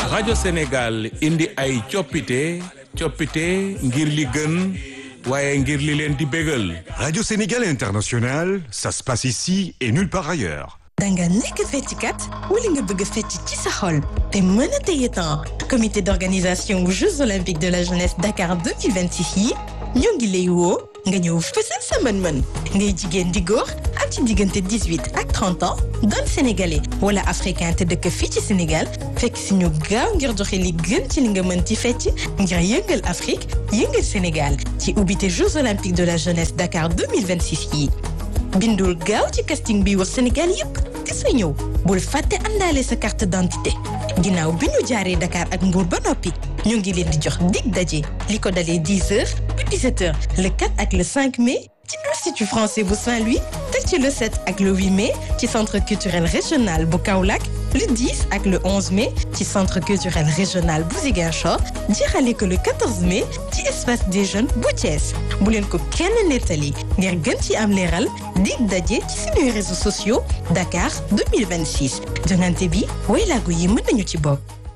rajo Sénégal indi ay coppite coppite ngir li gën waaye ngir li leen di bégal. Radio Sénégal International, ça se passe ici et nulle part ailleurs. danga nekk feccikat wala nga bëgg a fecc ci sa xol te mën a téye temps comité d'organisation aux Jeux olympiques de la jeunesse Dakar 2026 yi ñoo ngi lay woo nga ñëw fësal sa mën-mën ngay jigéen di góor am ci diggante 18 ak 30 ans doon sénégalais wala africain te dëkk fii ci Sénégal fekk si ñu gaaw ngir joxe li gën ci li nga mën ci fecc ngir yëngal Afrique yëngal Sénégal ci ubbite Jeux olympiques de la jeunesse Dakar 2026 yi bindul gaaw ci casting bi wax Sénégal yépp te sa ñëw bul fàtte àndaale sa carte d'identité ginnaaw bi ñu jaaree Dakar ak Mbour ba noppi ñu ngi leen di jox dig daje li ko dalee 10 heures ba 17 heures le 4 ak le 5 mai ci Institut français bu Saint-Louis teg ci le 7 ak le 8 mai ci centre culturel régional bu Kaolack le 10 ak le 11 mai ci centre culturel régional bu Ziguinchor jeexale ko le 14 mai ci espace des jeunes bu Thiès bu leen ko kenn nettali ngir gën ci am leeral dig daje ci suñuy réseaux sociaux Dakar 2026 jongante bi waylaago yi mën nañu ci bokk